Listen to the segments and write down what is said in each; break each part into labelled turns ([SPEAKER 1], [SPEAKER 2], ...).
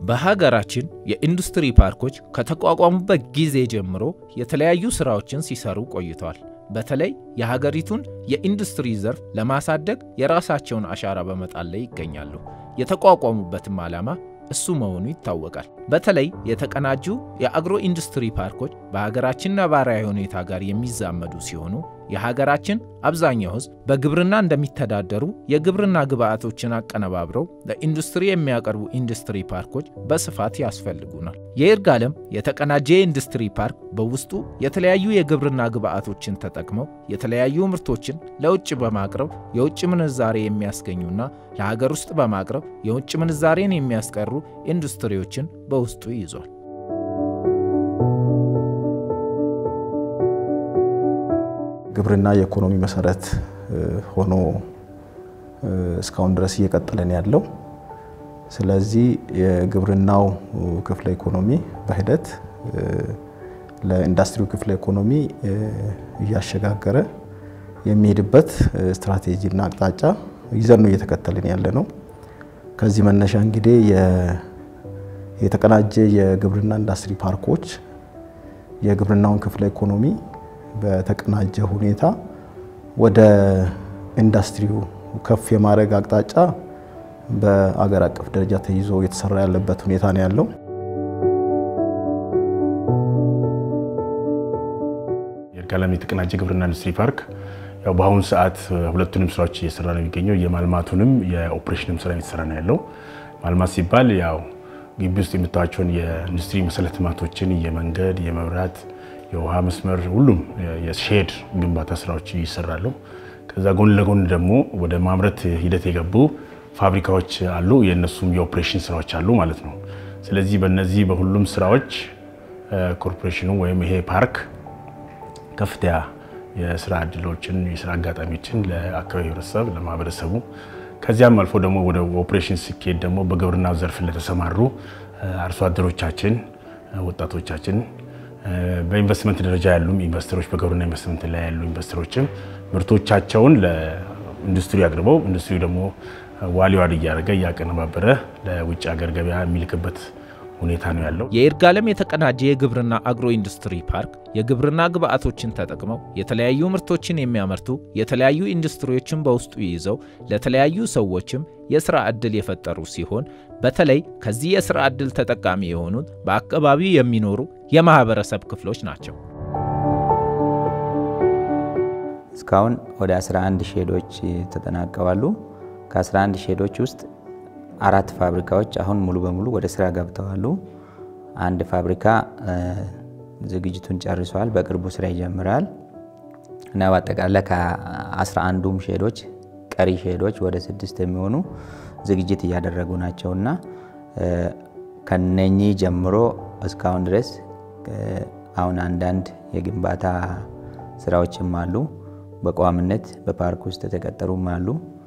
[SPEAKER 1] በሀገራችን የኢንዱስትሪ ፓርኮች ከተቋቋሙበት ጊዜ ጀምሮ የተለያዩ ስራዎችን ሲሰሩ ቆይተዋል። በተለይ የሀገሪቱን የኢንዱስትሪ ዘርፍ ለማሳደግ የራሳቸውን አሻራ በመጣል ላይ ይገኛሉ። የተቋቋሙበትም ዓላማ እሱ መሆኑ ይታወቃል። በተለይ የተቀናጁ የአግሮ ኢንዱስትሪ ፓርኮች በሀገራችን ነባራዊ ሁኔታ ጋር የሚዛመዱ ሲሆኑ የሀገራችን አብዛኛው ሕዝብ በግብርና እንደሚተዳደሩ የግብርና ግብዓቶችን አቀነባብረው ለኢንዱስትሪ የሚያቀርቡ ኢንዱስትሪ ፓርኮች በስፋት ያስፈልጉናል። የይርጋለም የተቀናጀ የኢንዱስትሪ ፓርክ በውስጡ የተለያዩ የግብርና ግብዓቶችን ተጠቅመው የተለያዩ ምርቶችን ለውጭ በማቅረብ የውጭ ምንዛሬ የሚያስገኙና ለሀገር ውስጥ በማቅረብ የውጭ ምንዛሬን የሚያስቀሩ ኢንዱስትሪዎችን በውስጡ ይዟል።
[SPEAKER 2] ግብርና የኢኮኖሚ መሰረት ሆኖ እስካሁን ድረስ እየቀጠለን ያለው። ስለዚህ የግብርናው ክፍለ ኢኮኖሚ በሂደት ለኢንዱስትሪው ክፍለ ኢኮኖሚ እያሸጋገረ የሚሄድበት ስትራቴጂና አቅጣጫ ይዘን ነው እየተከተልን ያለ ነው። ከዚህ መነሻ እንግዲህ የተቀናጀ የግብርና ኢንዱስትሪ ፓርኮች የግብርናውን ክፍለ ኢኮኖሚ በተቀናጀ ሁኔታ ወደ ኢንዱስትሪው ከፍ የማድረግ አቅጣጫ በአገር አቀፍ ደረጃ ተይዞ የተሰራ ያለበት ሁኔታ ነው ያለው።
[SPEAKER 3] ይርጋለም የተቀናጀ ግብርና ኢንዱስትሪ ፓርክ ያው በአሁኑ ሰዓት ሁለቱንም ስራዎች እየሰራ ነው የሚገኘው። የማልማቱንም የኦፕሬሽንም ስራ እየተሰራ ነው ያለው። ማልማት ሲባል ያው ግቢ ውስጥ የምታዩዋቸውን የኢንዱስትሪ መሰረተ ልማቶችን የመንገድ፣ የመብራት የውሃ መስመር ሁሉም የሼድ ግንባታ ስራዎች ይሰራሉ። ከዛ ጎን ለጎን ደግሞ ወደ ማምረት ሂደት የገቡ ፋብሪካዎች አሉ። የእነሱም የኦፕሬሽን ስራዎች አሉ ማለት ነው። ስለዚህ በእነዚህ በሁሉም ስራዎች ኮርፖሬሽኑ ወይም ይሄ ፓርክ ከፍተኛ የስራ እድሎችን የስራ አጋጣሚዎችን ለአካባቢ ህብረተሰብ ለማህበረሰቡ ከዚያም አልፎ ደግሞ ወደ ኦፕሬሽን ሲኬድ ደግሞ በግብርናው ዘርፍ ለተሰማሩ አርሶ አደሮቻችን ወጣቶቻችን በኢንቨስትመንት ደረጃ ያሉ ኢንቨስተሮች በግብርና ኢንቨስትመንት ላይ ያሉ ኢንቨስተሮችም ምርቶቻቸውን ለኢንዱስትሪ አቅርበው ኢንዱስትሪ ደግሞ ዋሊው አድ እያደረገ እያቀነባበረ ለውጭ ሀገር ገበያ የሚልክበት ሁኔታ ነው ያለው።
[SPEAKER 1] የይርጋለም የተቀናጀ የግብርና አግሮ ኢንዱስትሪ ፓርክ የግብርና ግብዓቶችን ተጠቅመው የተለያዩ ምርቶችን የሚያመርቱ የተለያዩ ኢንዱስትሪዎችን በውስጡ ይዘው ለተለያዩ ሰዎችም የስራ ዕድል የፈጠሩ ሲሆን በተለይ ከዚህ የስራ ዕድል ተጠቃሚ የሆኑት በአካባቢው የሚኖሩ የማህበረሰብ ክፍሎች ናቸው።
[SPEAKER 4] እስካሁን ወደ 11 ሼዶች ተጠናቀዋሉ። ከ11 ሼዶች ውስጥ አራት ፋብሪካዎች አሁን ሙሉ በሙሉ ወደ ስራ ገብተዋሉ። አንድ ፋብሪካ ዝግጅቱን ጨርሰዋል፣ በቅርቡ ስራ ይጀምራል እና በአጠቃላይ ከ11ዱም ሼዶች ቀሪ ሼዶች ወደ ስድስት የሚሆኑ ዝግጅት እያደረጉ ናቸው እና ከነኚህ ጀምሮ እስካሁን ድረስ አሁን አንዳንድ የግንባታ ስራዎችም አሉ። በቋሚነት በፓርክ ውስጥ የተቀጠሩም አሉ።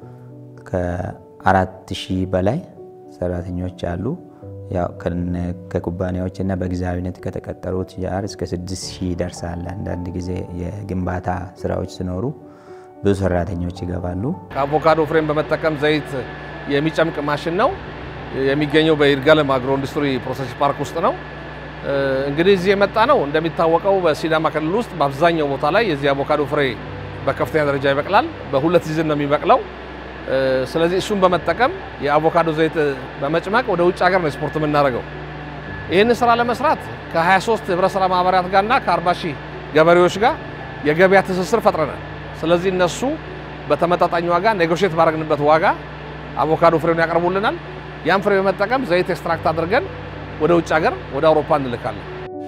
[SPEAKER 4] ከአራት ሺህ በላይ ሰራተኞች አሉ። ያው ከኩባንያዎች እና በጊዜያዊነት ከተቀጠሩት ጋር እስከ ስድስት ሺህ ይደርሳል። አንዳንድ ጊዜ የግንባታ ስራዎች ሲኖሩ ብዙ ሰራተኞች ይገባሉ።
[SPEAKER 5] ከአቮካዶ ፍሬም በመጠቀም ዘይት የሚጨምቅ ማሽን ነው የሚገኘው በይርጋለም አግሮ ኢንዱስትሪ ፕሮሰስ ፓርክ ውስጥ ነው። እንግዲህ እዚህ የመጣ ነው እንደሚታወቀው በሲዳማ ክልል ውስጥ በአብዛኛው ቦታ ላይ የዚህ አቮካዶ ፍሬ በከፍተኛ ደረጃ ይበቅላል። በሁለት ሲዝን ነው የሚበቅለው። ስለዚህ እሱን በመጠቀም የአቮካዶ ዘይት በመጭመቅ ወደ ውጭ ሀገር ነው ኤክስፖርት የምናደርገው። ይህን ስራ ለመስራት ከ23 ህብረት ስራ ማህበራት ጋርና ከ40 ሺህ ገበሬዎች ጋር የገበያ ትስስር ፈጥረናል። ስለዚህ እነሱ በተመጣጣኝ ዋጋ ኔጎሽት ባደረግንበት ዋጋ አቮካዶ ፍሬውን ያቀርቡልናል። ያን ፍሬ በመጠቀም ዘይት ኤክስትራክት አድርገን ወደ ውጭ ሀገር ወደ አውሮፓ እንልካለን።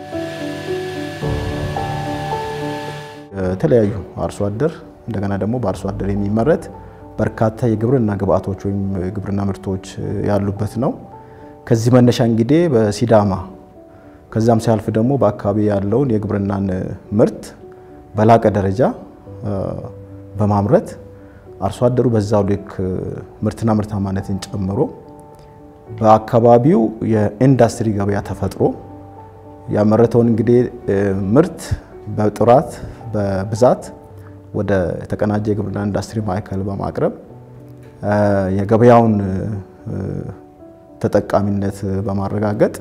[SPEAKER 2] የተለያዩ አርሶ አደር እንደገና ደግሞ በአርሶ አደር የሚመረት በርካታ የግብርና ግብዓቶች ወይም የግብርና ምርቶች ያሉበት ነው። ከዚህ መነሻ እንግዲህ በሲዳማ ከዛም ሲያልፍ ደግሞ በአካባቢ ያለውን የግብርናን ምርት በላቀ ደረጃ በማምረት አርሶ አደሩ በዛው ልክ ምርትና ምርታማነትን ጨምሮ በአካባቢው የኢንዱስትሪ ገበያ ተፈጥሮ ያመረተውን እንግዲህ ምርት በጥራት በብዛት ወደ ተቀናጀ የግብርና ኢንዱስትሪ ማዕከል በማቅረብ የገበያውን ተጠቃሚነት በማረጋገጥ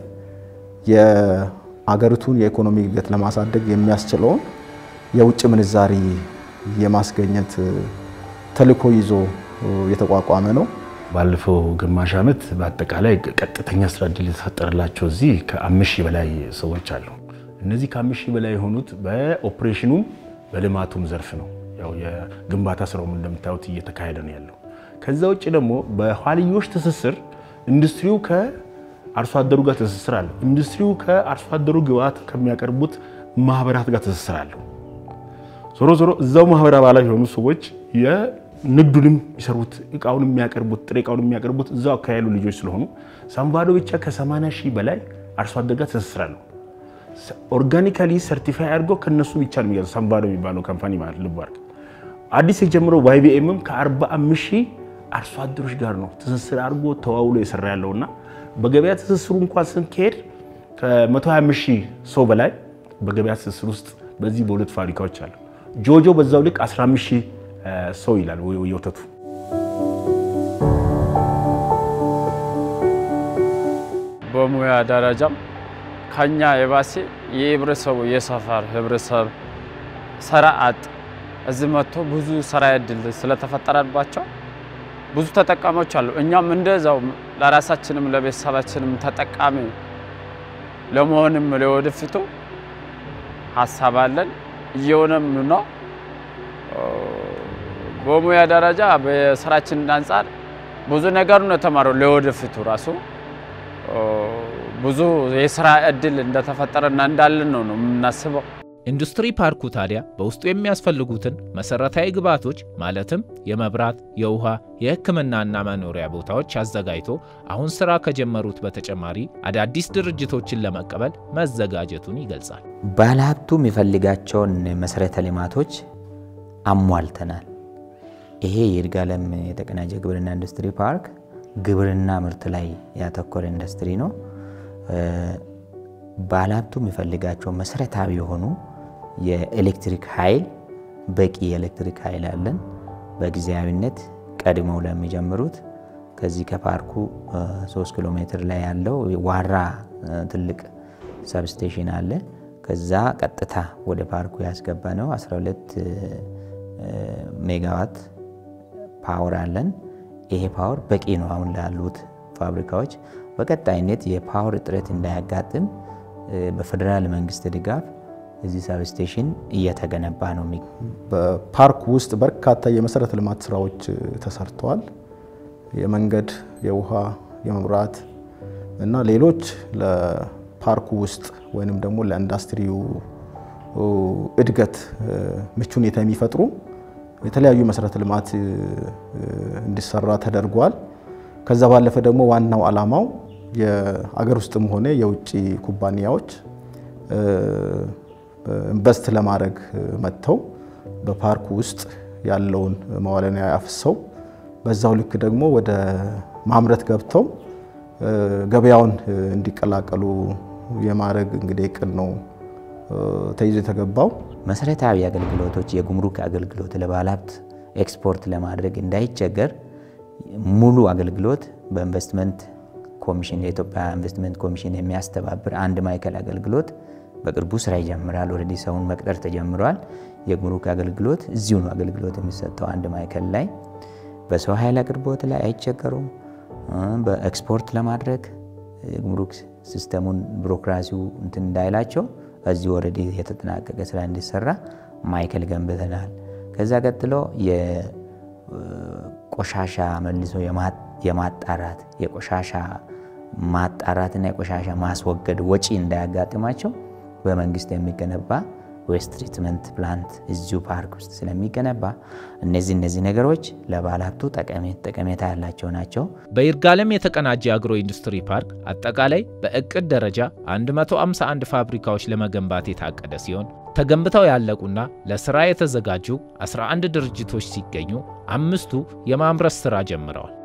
[SPEAKER 2] የአገሪቱን የኢኮኖሚ እድገት ለማሳደግ የሚያስችለውን የውጭ ምንዛሪ የማስገኘት ተልዕኮ ይዞ የተቋቋመ ነው።
[SPEAKER 3] ባለፈው ግማሽ ዓመት በአጠቃላይ ቀጥተኛ ስራ እድል የተፈጠረላቸው እዚህ ከአምስት ሺህ በላይ ሰዎች አሉ። እነዚህ ከአምስት ሺህ በላይ የሆኑት በኦፕሬሽኑም በልማቱም ዘርፍ ነው። ያው የግንባታ ስራውም እንደምታዩት እየተካሄደ ነው ያለው። ከዛ ውጭ ደግሞ በኋልዮሽ ትስስር ኢንዱስትሪው ከአርሶ አደሩ ጋር ትስስር አለው። ኢንዱስትሪው ከአርሶ አደሩ ግብዓት ከሚያቀርቡት ማህበራት ጋር ትስስር አለው። ዞሮ ዞሮ እዛው ማህበር አባላት የሆኑ ሰዎች የንግዱንም የሚሰሩት እቃውን የሚያቀርቡት ጥሬ እቃውን የሚያቀርቡት እዛው አካባቢ ያሉ ልጆች ስለሆኑ ሳምባዶ ብቻ ከ80 ሺህ በላይ አርሶ አደር ጋር ትስስር አለው። ኦርጋኒካሊ ሰርቲፋይ አድርገው ከነሱ ብቻ ነው የሚገዛው። ሳምባዶ የሚባለው ካምፓኒ ማለት ልብ አድርግ። አዲስ የጀመረው ዋይቢኤምም ከ45 ሺህ አርሶ አደሮች ጋር ነው ትስስር አድርጎ ተዋውሎ የሰራ ያለውና በገበያ ትስስሩ እንኳን ስንካሄድ ከ125 ሺህ ሰው በላይ በገበያ ትስስር ውስጥ በዚህ በሁለት ፋብሪካዎች አሉ። ጆጆ በዛው ልክ 15 ሺህ ሰው ይላል የወተቱ።
[SPEAKER 6] በሙያ ደረጃም ከኛ የባሴ የህብረተሰቡ የሰፈር ህብረተሰብ ስራ አጥ እዚህ መጥቶ ብዙ ስራ እድል ስለተፈጠረባቸው ብዙ ተጠቃሚዎች አሉ። እኛም እንደዛው ለራሳችንም ለቤተሰባችንም ተጠቃሚ ለመሆንም ለወደፊቱ ሀሳብ አለን እየሆነም ነው። በሙያ ደረጃ በስራችን አንጻር ብዙ ነገር ነው የተማረው። ለወደፊቱ ራሱ ብዙ የስራ እድል እንደተፈጠረና እንዳለን ነው ነው የምናስበው።
[SPEAKER 1] ኢንዱስትሪ ፓርኩ ታዲያ በውስጡ የሚያስፈልጉትን መሰረታዊ ግብዓቶች ማለትም የመብራት፣ የውሃ፣ የሕክምናና መኖሪያ ቦታዎች አዘጋጅቶ አሁን ስራ ከጀመሩት በተጨማሪ አዳዲስ ድርጅቶችን ለመቀበል መዘጋጀቱን ይገልጻል።
[SPEAKER 4] ባለሀብቱ የሚፈልጋቸውን መሰረተ ልማቶች አሟልተናል። ይሄ የይርጋለም የተቀናጀ ግብርና ኢንዱስትሪ ፓርክ ግብርና ምርት ላይ ያተኮረ ኢንዱስትሪ ነው። ባለሀብቱ የሚፈልጋቸው መሰረታዊ የሆኑ የኤሌክትሪክ ኃይል በቂ የኤሌክትሪክ ኃይል አለን። በጊዜያዊነት ቀድመው ለሚጀምሩት ከዚህ ከፓርኩ 3 ኪሎ ሜትር ላይ ያለው ዋራ ትልቅ ሰብስቴሽን አለ። ከዛ ቀጥታ ወደ ፓርኩ ያስገባ ነው 12 ሜጋዋት ፓወር አለን። ይሄ ፓወር በቂ ነው አሁን ላሉት ፋብሪካዎች። በቀጣይነት የፓወር እጥረት እንዳያጋጥም በፌዴራል መንግስት ድጋፍ እዚህ ሳብስቴሽን እየተገነባ ነው።
[SPEAKER 2] በፓርኩ ውስጥ በርካታ የመሰረተ ልማት ስራዎች ተሰርተዋል። የመንገድ፣ የውሃ፣ የመብራት እና ሌሎች ለፓርኩ ውስጥ ወይንም ደግሞ ለኢንዱስትሪው እድገት ምቹ ሁኔታ የሚፈጥሩ የተለያዩ መሰረተ ልማት እንዲሰራ ተደርጓል። ከዛ ባለፈ ደግሞ ዋናው ዓላማው የአገር ውስጥም ሆነ የውጭ ኩባንያዎች ኢንቨስት ለማድረግ መጥተው በፓርኩ ውስጥ ያለውን መዋዕለ ንዋይ አፍሰው በዛው ልክ ደግሞ ወደ ማምረት ገብተው ገበያውን እንዲቀላቀሉ የማድረግ እንግዲህ እቅድ ነው ተይዞ የተገባው።
[SPEAKER 4] መሰረታዊ አገልግሎቶች የጉምሩክ አገልግሎት ለባለሀብት ኤክስፖርት ለማድረግ እንዳይቸገር ሙሉ አገልግሎት በኢንቨስትመንት ኮሚሽን የኢትዮጵያ ኢንቨስትመንት ኮሚሽን የሚያስተባብር አንድ ማዕከል አገልግሎት በቅርቡ ስራ ይጀምራል። ኦልሬዲ ሰውን መቅጠር ተጀምሯል። የጉምሩክ አገልግሎት እዚሁ ነው አገልግሎት የሚሰጠው አንድ ማዕከል ላይ። በሰው ኃይል አቅርቦት ላይ አይቸገሩም። በኤክስፖርት ለማድረግ የጉምሩክ ሲስተሙን ቢሮክራሲው እንትን እንዳይላቸው እዚህ ኦልሬዲ የተጠናቀቀ ስራ እንዲሰራ ማዕከል ገንብተናል። ከዛ ቀጥሎ የቆሻሻ መልሶ የማጣራት የቆሻሻ ማጣራትና የቆሻሻ ማስወገድ ወጪ እንዳያጋጥማቸው በመንግስት የሚገነባ ዌስት ትሪትመንት ፕላንት እዚሁ ፓርክ ውስጥ ስለሚገነባ እነዚህ እነዚህ ነገሮች ለባለሀብቱ ጠቀሜታ ያላቸው ናቸው።
[SPEAKER 1] በይርጋለም የተቀናጀ አግሮ ኢንዱስትሪ ፓርክ አጠቃላይ በእቅድ ደረጃ 151 ፋብሪካዎች ለመገንባት የታቀደ ሲሆን ተገንብተው ያለቁና ለስራ የተዘጋጁ 11 ድርጅቶች ሲገኙ አምስቱ የማምረት ስራ ጀምረዋል።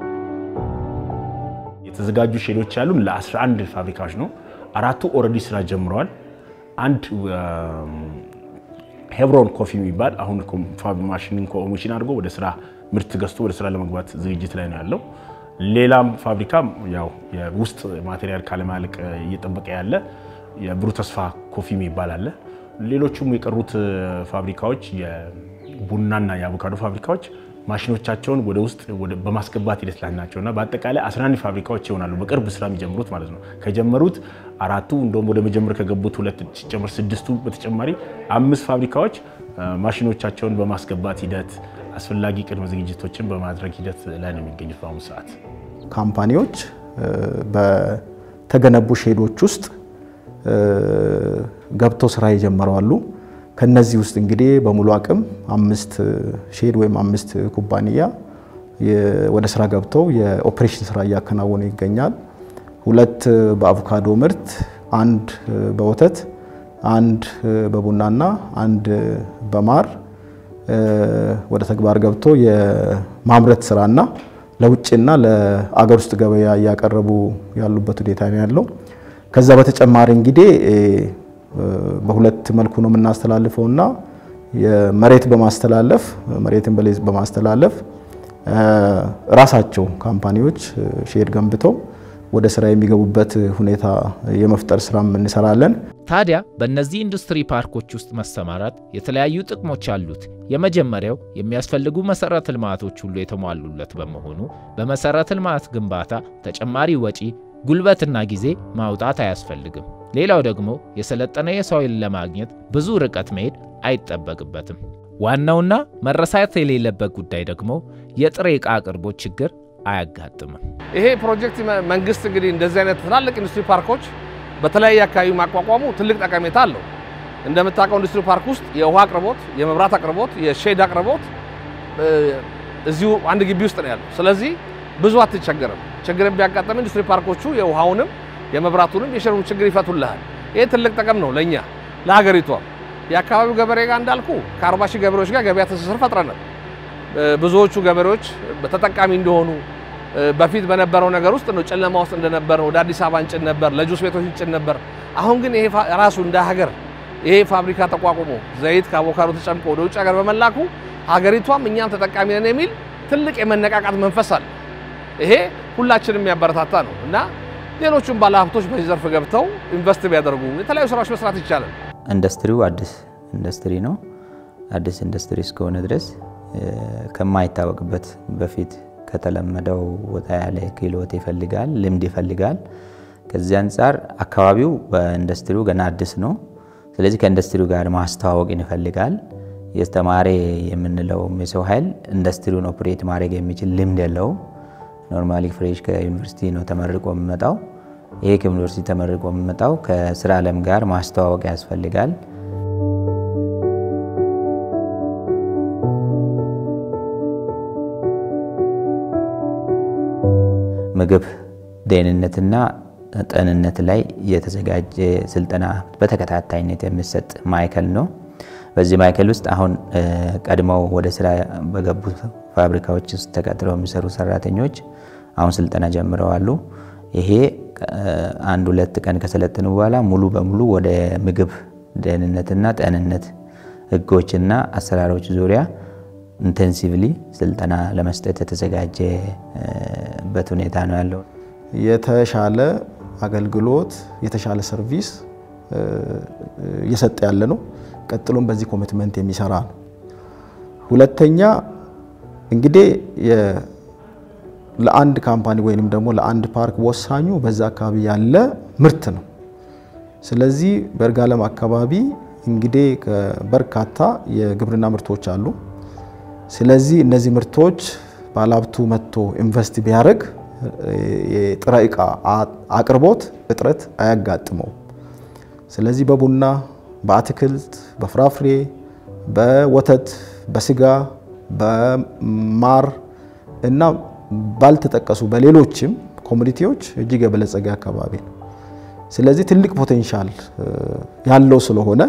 [SPEAKER 3] የተዘጋጁ ሼዶች ያሉን ለ11 ፋብሪካዎች ነው። አራቱ ኦልሬዲ ስራ ጀምረዋል። አንድ ሄብሮን ኮፊ የሚባል አሁን ማሽንን ኮሚሽን አድርጎ ወደ ስራ ምርት ገዝቶ ወደ ስራ ለመግባት ዝግጅት ላይ ነው ያለው። ሌላም ፋብሪካ ያው የውስጥ ማቴሪያል ካለማለቅ እየጠበቀ ያለ የብሩህ ተስፋ ኮፊ የሚባል አለ። ሌሎቹም የቀሩት ፋብሪካዎች የቡናና የአቮካዶ ፋብሪካዎች ማሽኖቻቸውን ወደ ውስጥ በማስገባት ሂደት ላይ ናቸው እና በአጠቃላይ 11 ፋብሪካዎች ይሆናሉ በቅርብ ስራ የሚጀምሩት ማለት ነው። ከጀመሩት አራቱ እንደውም ወደ መጀመር ከገቡት ሁለት ሲጨመር ስድስቱ በተጨማሪ አምስት ፋብሪካዎች ማሽኖቻቸውን በማስገባት ሂደት አስፈላጊ ቅድመ ዝግጅቶችን በማድረግ ሂደት ላይ ነው የሚገኙት በአሁኑ ሰዓት።
[SPEAKER 2] ካምፓኒዎች በተገነቡ ሼዶች ውስጥ ገብተው ስራ የጀመሩ አሉ። ከነዚህ ውስጥ እንግዲህ በሙሉ አቅም አምስት ሼድ ወይም አምስት ኩባንያ ወደ ስራ ገብተው የኦፕሬሽን ስራ እያከናወኑ ይገኛል። ሁለት በአቮካዶ ምርት፣ አንድ በወተት፣ አንድ በቡናና አንድ በማር ወደ ተግባር ገብቶ የማምረት ስራና ለውጭና ለአገር ውስጥ ገበያ እያቀረቡ ያሉበት ሁኔታ ነው ያለው። ከዛ በተጨማሪ እንግዲህ በሁለት መልኩ ነው የምናስተላልፈው እና የመሬት በማስተላለፍ መሬትን በሌዝ በማስተላለፍ ራሳቸው ካምፓኒዎች ሼድ ገንብተው ወደ ስራ የሚገቡበት ሁኔታ የመፍጠር ስራም እንሰራለን።
[SPEAKER 1] ታዲያ በእነዚህ ኢንዱስትሪ ፓርኮች ውስጥ መሰማራት የተለያዩ ጥቅሞች አሉት። የመጀመሪያው የሚያስፈልጉ መሰረተ ልማቶች ሁሉ የተሟሉለት በመሆኑ በመሰረተ ልማት ግንባታ ተጨማሪ ወጪ ጉልበትና ጊዜ ማውጣት አያስፈልግም። ሌላው ደግሞ የሰለጠነ የሰው ኃይል ለማግኘት ብዙ ርቀት መሄድ አይጠበቅበትም። ዋናውና መረሳት የሌለበት ጉዳይ ደግሞ የጥሬ ዕቃ አቅርቦት ችግር አያጋጥምም።
[SPEAKER 5] ይሄ ፕሮጀክት መንግስት እንግዲህ እንደዚህ አይነት ትላልቅ ኢንዱስትሪ ፓርኮች በተለያየ አካባቢ ማቋቋሙ ትልቅ ጠቀሜታ አለው። እንደምታውቀው ኢንዱስትሪ ፓርክ ውስጥ የውሃ አቅርቦት፣ የመብራት አቅርቦት፣ የሼድ አቅርቦት እዚሁ አንድ ግቢ ውስጥ ነው ያለው። ስለዚህ ብዙ አትቸገርም። ችግርን ቢያጋጠም ኢንዱስትሪ ፓርኮቹ የውሃውንም የመብራቱንም የሸሩን ችግር ይፈቱልሃል። ይህ ትልቅ ጥቅም ነው ለእኛ ለሀገሪቷም። የአካባቢው ገበሬ ጋር እንዳልኩ ከአርባ ሺህ ገበሬዎች ጋር ገበያ ትስስር ፈጥረናል። ብዙዎቹ ገበሬዎች ተጠቃሚ እንደሆኑ በፊት በነበረው ነገር ውስጥ ነው ጨለማ ውስጥ እንደነበር ወደ አዲስ አበባ እንጭን ነበር፣ ለጁስ ቤቶች እንጭን ነበር። አሁን ግን ይሄ ራሱ እንደ ሀገር ይሄ ፋብሪካ ተቋቁሞ ዘይት ከአቮካዶ ተጨምቆ ወደ ውጭ ሀገር በመላኩ ሀገሪቷም እኛም ተጠቃሚ ነን የሚል ትልቅ የመነቃቃት መንፈስ አለ። ይሄ ሁላችንም የሚያበረታታ ነው እና ሌሎቹም ባለሀብቶች በዚህ ዘርፍ ገብተው ኢንቨስት ቢያደርጉ የተለያዩ ስራዎች መስራት ይቻላል።
[SPEAKER 4] ኢንዱስትሪው አዲስ ኢንዱስትሪ ነው። አዲስ ኢንዱስትሪ እስከሆነ ድረስ ከማይታወቅበት በፊት ከተለመደው ወጣ ያለ ክህሎት ይፈልጋል፣ ልምድ ይፈልጋል። ከዚህ አንጻር አካባቢው በኢንዱስትሪው ገና አዲስ ነው። ስለዚህ ከኢንዱስትሪው ጋር ማስተዋወቅን ይፈልጋል። የተማረ የምንለው የሰው ኃይል ኢንዱስትሪውን ኦፕሬት ማድረግ የሚችል ልምድ የለውም። ኖርማሊ ፍሬሽ ከዩኒቨርሲቲ ነው ተመርቆ የሚመጣው። ይሄ ከዩኒቨርሲቲ ተመርቆ የሚመጣው ከስራ ዓለም ጋር ማስተዋወቅ ያስፈልጋል። ምግብ ደህንነትና ጤንነት ላይ የተዘጋጀ ስልጠና በተከታታይነት የሚሰጥ ማዕከል ነው። በዚህ ማዕከል ውስጥ አሁን ቀድመው ወደ ስራ በገቡ ፋብሪካዎች ውስጥ ተቀጥረው የሚሰሩ ሰራተኞች አሁን ስልጠና ጀምረዋሉ። ይሄ አንድ ሁለት ቀን ከሰለጠኑ በኋላ ሙሉ በሙሉ ወደ ምግብ ደህንነትና ጤንነት ህጎችና አሰራሮች ዙሪያ ኢንቴንሲቭሊ ስልጠና ለመስጠት የተዘጋጀበት ሁኔታ ነው ያለው።
[SPEAKER 2] የተሻለ አገልግሎት የተሻለ ሰርቪስ እየሰጠ ያለ ነው። ቀጥሎም በዚህ ኮሚትመንት የሚሰራ ነው። ሁለተኛ እንግዲህ ለአንድ ካምፓኒ ወይንም ደግሞ ለአንድ ፓርክ ወሳኙ በዛ አካባቢ ያለ ምርት ነው። ስለዚህ በይርጋለም አካባቢ እንግዲህ በርካታ የግብርና ምርቶች አሉ። ስለዚህ እነዚህ ምርቶች ባለሀብቱ መጥቶ ኢንቨስት ቢያደርግ የጥሬ ዕቃ አቅርቦት እጥረት አያጋጥመው። ስለዚህ በቡና፣ በአትክልት፣ በፍራፍሬ፣ በወተት፣ በስጋ፣ በማር እና ባልተጠቀሱ በሌሎችም ኮሚኒቲዎች እጅግ የበለጸገ አካባቢ ነው። ስለዚህ ትልቅ ፖቴንሻል ያለው ስለሆነ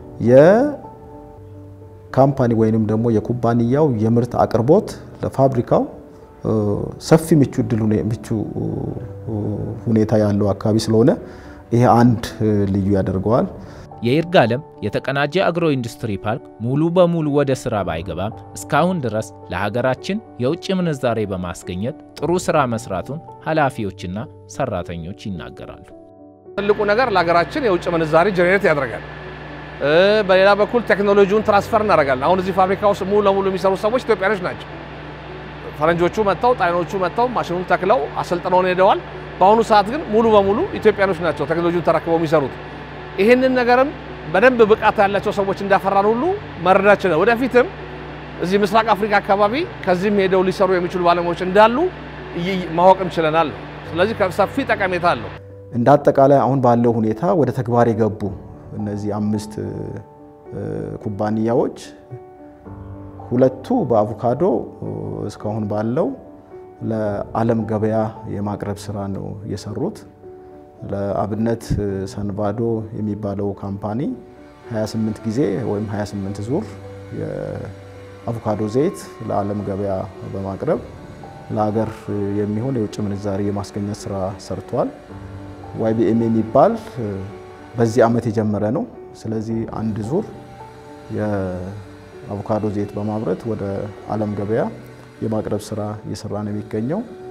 [SPEAKER 2] የካምፓኒ ወይንም ደግሞ የኩባንያው የምርት አቅርቦት ለፋብሪካው ሰፊ ምቹ እድል ምቹ ሁኔታ ያለው አካባቢ ስለሆነ ይሄ አንድ ልዩ ያደርገዋል።
[SPEAKER 1] የይርጋለም የተቀናጀ አግሮ ኢንዱስትሪ ፓርክ ሙሉ በሙሉ ወደ ሥራ ባይገባም እስካሁን ድረስ ለሀገራችን የውጭ ምንዛሬ በማስገኘት ጥሩ ሥራ መስራቱን ኃላፊዎችና ሠራተኞች ይናገራሉ።
[SPEAKER 5] ትልቁ ነገር ለሀገራችን የውጭ ምንዛሬ ጀኔሬት ያደርጋል። በሌላ በኩል ቴክኖሎጂውን ትራንስፈር እናደርጋለን። አሁን እዚህ ፋብሪካ ውስጥ ሙሉ ለሙሉ የሚሰሩ ሰዎች ኢትዮጵያኖች ናቸው። ፈረንጆቹ መጥተው ጣይኖቹ መጥተው ማሽኑን ተክለው አሰልጥነውን ሄደዋል። በአሁኑ ሰዓት ግን ሙሉ በሙሉ ኢትዮጵያኖች ናቸው ቴክኖሎጂውን ተረክበው የሚሰሩት። ይህንን ነገርም በደንብ ብቃት ያላቸው ሰዎች እንዳፈራን ሁሉ መረዳት ችለን ወደፊትም እዚህ ምስራቅ አፍሪካ አካባቢ ከዚህም ሄደው ሊሰሩ የሚችሉ ባለሙያዎች እንዳሉ ማወቅም ችለናል። ስለዚህ ሰፊ ጠቀሜታ አለው።
[SPEAKER 2] እንደ አጠቃላይ አሁን ባለው ሁኔታ ወደ ተግባር የገቡ እነዚህ አምስት ኩባንያዎች ሁለቱ በአቮካዶ እስካሁን ባለው ለዓለም ገበያ የማቅረብ ስራ ነው የሰሩት። ለአብነት ሰንባዶ የሚባለው ካምፓኒ 28 ጊዜ ወይም 28 ዙር የአቮካዶ ዘይት ለዓለም ገበያ በማቅረብ ለሀገር የሚሆን የውጭ ምንዛሪ የማስገኘት ስራ ሰርቷል። ዋይቢኤም የሚባል በዚህ ዓመት የጀመረ ነው። ስለዚህ አንድ ዙር የአቮካዶ ዘይት በማምረት ወደ ዓለም ገበያ የማቅረብ ስራ እየሰራ ነው የሚገኘው።